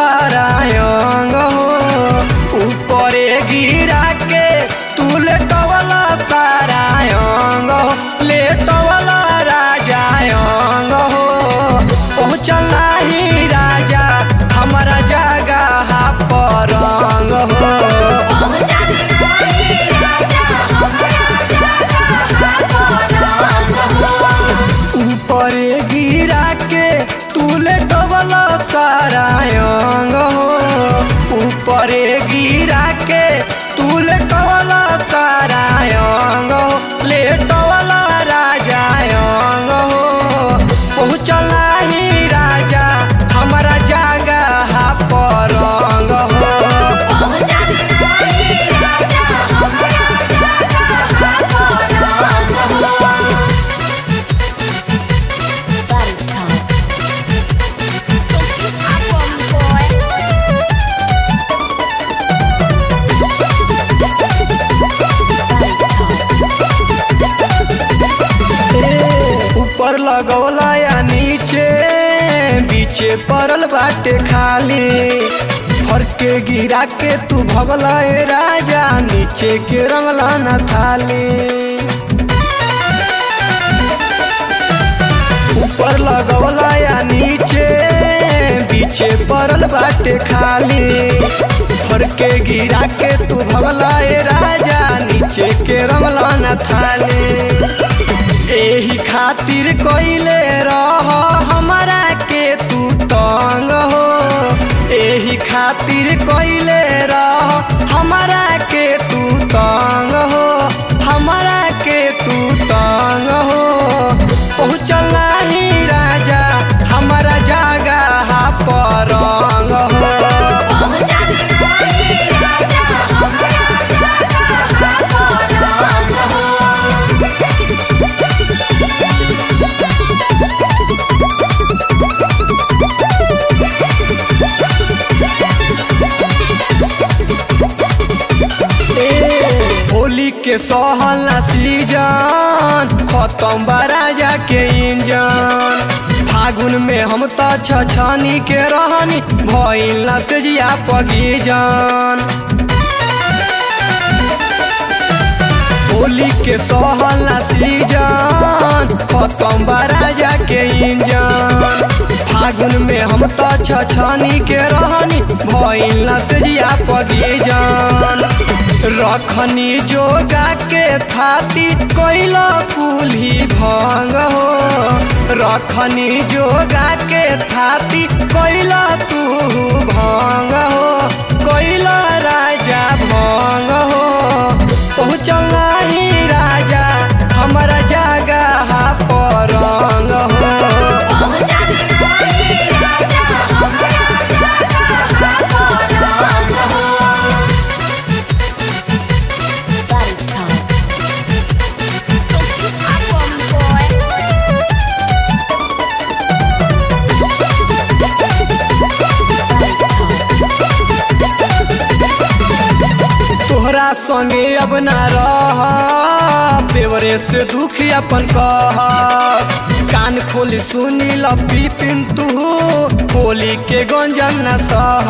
सारा अंग हो ऊपरे गिरा के तू लेटवला सारा अंग हो लेटवला राजा अंग हो पहुँचला ही राजा हमारा जगह पर अंग हो ऊपर गिरा के तू लेटवला सारा अंग हो ऊपर गिरा के तू लेटवला सारा अंग हो लेटवला राजा अंग हो पहुँचला ही राजा हमारा जगह पर अंग हो Body talk. ऊपर लगौला या नीचे बीचे पड़ल बाटे खाली फर के गिरा के तू भगला ए राजा नीचे के रंगला न थाली ऊपर लगौला या नीचे बीचे पड़ल बाटे खाली फर के गिरा के तू भगला ए राजा नीचे के रंगला न थाली एही खातिर कइले रह हमरा के तू तंग हो एही खातिर कइले रह हमरा के तू तंग हो हमरा के तू तंग हो पहुँचला ही राजा हमारा जगह पर रंग हो ए, होली के सहला सीजन खत्म बा राजा के इंजन फागुन में हम त छछनी के रहनी भइल ना से जिया पगीजन होली के सहला सीजन खत्म बा राजा के इंजन फागुन में हम त छछनी के रहनी भइल ना से जिया पगीजन रखनी जोगा के थाती कैला कुल्ही भंग हो रखनी जोगा के थाती कैला तू भंग हो कैला राजा भंग हो पहुँचला ही राजा हमारा जगह पर रंग हो Body talk. तोहरा संगे अब ना रह देवरे से दुख अपन कह कान खोली सुनी लपी पिंतु होली के गंजन न सह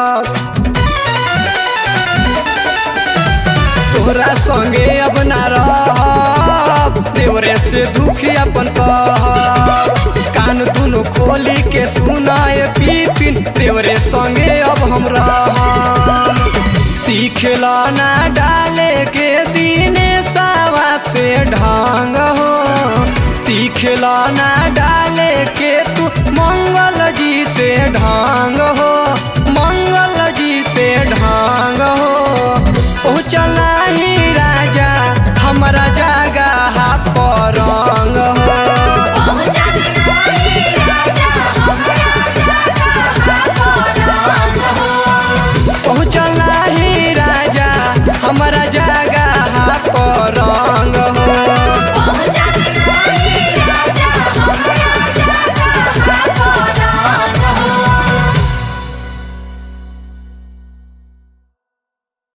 तोहरा संगे अब ना रह देवरे से दुख अपन कह कान दुनो खोली के सुनाए पीपिन देवरे संगे अब हम रह सीखला ना डाले के दीने सावा से ढंग हो सीखला ना डाले के तू मंगल जी से ढंग हो मंगल जी से ढंग हो पहुँचला ही राजा हमारा जगह पर रंग हो पहुँचला ही राजा हमारा